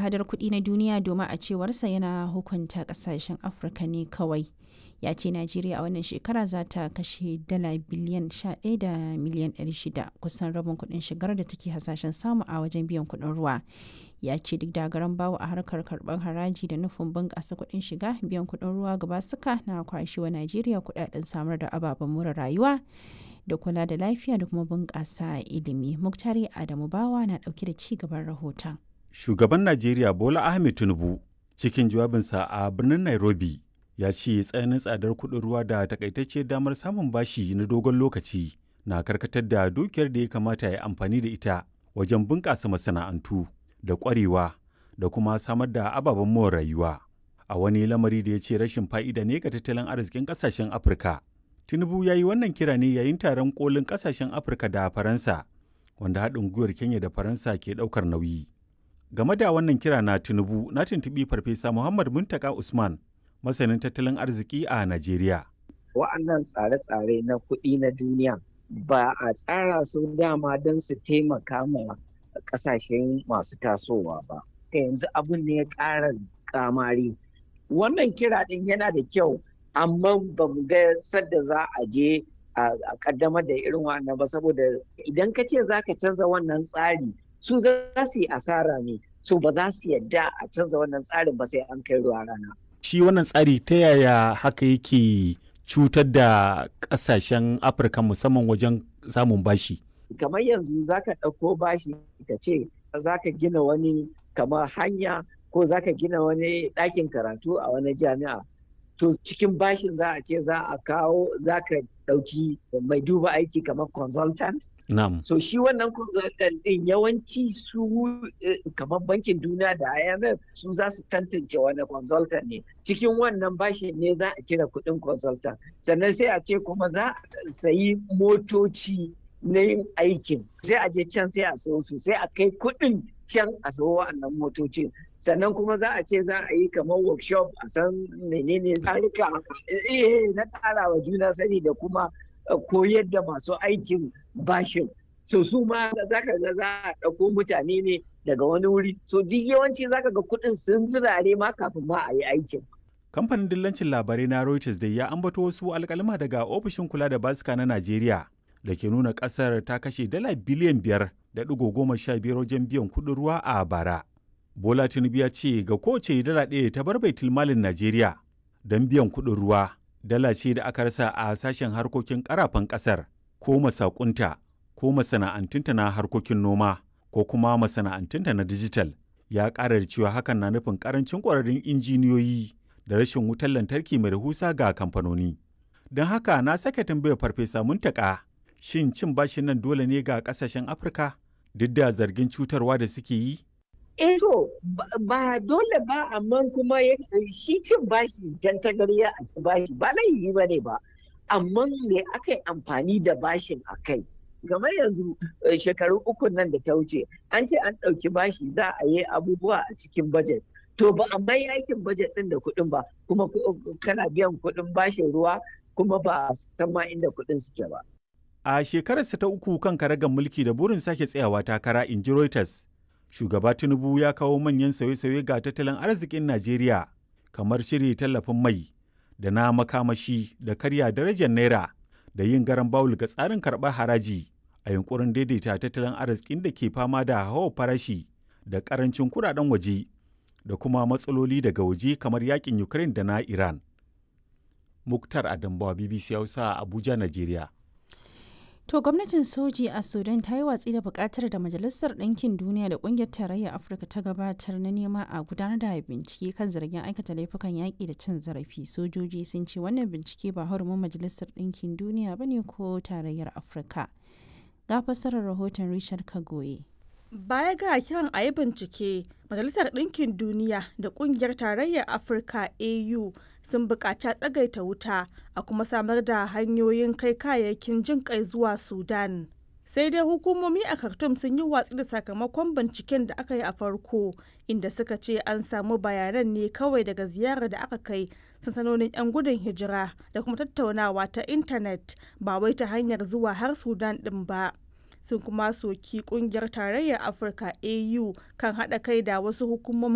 hada-hadar kuɗi na duniya domin a cewarsa yana hukunta ƙasashen Afirka ne kawai. Ya ce Najeriya a wannan shekara za ta kashe dala biliyan 11 da miliyan 600 kusan rabin kuɗin shigar da take hasashen samu a wajen biyan kuɗin ruwa. Ya ce duk da garan bawo a harkar karɓar haraji da nufin bunƙasa kuɗin shiga biyan kuɗin ruwa gaba suka na kwashewa Najeriya kuɗaɗen samar da ababen more rayuwa da kula da lafiya da kuma bunƙasa ilimi. Muktari Adamu Bawa na ɗauke da ci gaban rahoton. Shugaban Najeriya Bola Ahmed Tinubu cikin jawabinsa a birnin Nairobi ya ce tsananin tsadar kuɗin ruwa da takaitacce damar samun bashi na dogon lokaci na karkatar da dukiyar da ya kamata ya amfani da ita wajen bunƙasa masana'antu da ƙwarewa da kuma samar da ababen more rayuwa. A wani lamari da ya ce rashin fa'ida ne ga tattalin arzikin ƙasashen Afirka. Tinubu ya yi wannan kira ne yayin taron kolin kasashen Afirka da Faransa, wanda haɗin gwiwar Kenya da Faransa ke ɗaukar nauyi. Game da wannan kira na Tinubu na tuntuɓi Farfesa Muhammad Muntaka Usman, masanin tattalin arziki a Najeriya. Wa'annan tsare-tsare na kuɗi na duniya ba a tsara su dama don su taimaka ma ƙasashen masu tasowa ba. Yanzu abin ne ya ƙara kamari. Wannan kira ɗin yana da kyau amma ba mu ga sadda za a je a kaddamar da irin wannan ba saboda idan ka ce za ka canza wannan tsari su za su yi asara ne su ba za su yadda a canza wannan tsarin ba sai an kai ruwa rana. Shi wannan tsari ta yaya haka yake cutar da ƙasashen Afirka musamman wajen samun bashi? Kamar yanzu za ka ɗauko bashi ka ce za ka gina wani kamar hanya ko za ka gina wani ɗakin karatu a wani jami'a. to cikin bashin za a ce za a kawo za ka ɗauki mai duba aiki kamar consultant. Na'am. So shi wannan consultant ɗin yawanci su kamar bankin duniya da IMF su za su tantance wani consultant ne. Cikin wannan bashin ne za a cire kuɗin consultant. Sannan sai a ce kuma za a sayi motoci na yin aikin. Sai a je can sai a sayo su sai a kai kuɗin can a sayo wa'annan motocin. sannan kuma za a ce za a yi kamar workshop a san menene tsarika na ƙara wa juna sani da kuma koyar da masu aikin bashin so su ma za ka ga za a ɗauko mutane ne daga wani wuri so duk yawanci za ka ga kuɗin sun zirare ma kafin ma a yi aikin kamfanin dillancin labarai na reuters da ya ambato wasu alkalima daga ofishin kula da basika na najeriya da ke nuna ƙasar ta kashe dala biliyan biyar da ɗigo goma sha biyar wajen biyan kuɗin ruwa a bara Bola Tinubu ya ce ga kowace dala ɗaya ta bar baitul malin Najeriya don biyan kuɗin ruwa, dala ce da aka rasa a sashen harkokin ƙarafan ƙasar ko masakunta ko masana'antunta na harkokin noma ko kuma masana'antunta na dijital. Ya ƙara da cewa hakan na nufin ƙarancin ƙwararrun injiniyoyi da rashin wutar lantarki mai rahusa ga kamfanoni. Don haka na sake tambayar farfesa muntaka shin cin bashin nan dole ne ga ƙasashen Afirka duk da zargin cutarwa da suke yi? eh to ba dole ba amma kuma shi cin bashi dan tagariya a ci bashi ba laifi ba ne ba amma me aka yi amfani da bashin a kai game yanzu shekaru uku nan da ta wuce an ce an ɗauki bashi za a yi abubuwa a cikin bajet to ba a mai aikin bajet ɗin da kuɗin ba kuma kana biyan kuɗin bashin ruwa kuma ba san ma inda kuɗin suke ba a shekararsa ta uku kan karagar mulki da burin sake tsayawa takara in ji Reuters shugaba tinubu ya kawo manyan sauye-sauye ga tattalin arzikin najeriya kamar shiri tallafin mai da na makamashi da karya darajar naira da yin garan bawul ga tsarin karɓar haraji a yunkurin daidaita tattalin arzikin da ke fama da hawa farashi da karancin kudaden waje da kuma matsaloli daga waje kamar yakin ukraine da na iran muktar adambawa bbc hausa abuja najeriya To gwamnatin soji a Sudan ta yi watsi da bukatar da Majalisar Ɗinkin Duniya da Ƙungiyar Tarayyar Afirka ta gabatar na nema a gudanar da bincike kan zargin aikata laifukan yaƙi da cin zarafi. Sojoji sun ce wannan bincike ba hurumin Majalisar Ɗinkin Duniya ba ne ko Tarayyar Afirka. Ga fassarar rahoton Richard Kagoye. Baya ga kiran a yi bincike, Majalisar Ɗinkin Duniya da Ƙungiyar Tarayyar Afirka AU sun buƙaci tsagaita wuta a kuma samar da hanyoyin kai kayayyakin jin kai zuwa Sudan. Sai dai hukumomi a Khartoum sun yi watsi da sakamakon binciken da aka yi a farko, inda suka ce an samu bayanan ne kawai daga ziyarar da aka kai sansanonin 'yan gudun hijira da kuma tattaunawa ta intanet ba wai ta hanyar zuwa har Sudan ɗin ba. sun kuma soki kungiyar tarayyar afirka au kan haɗa kai da wasu hukumomin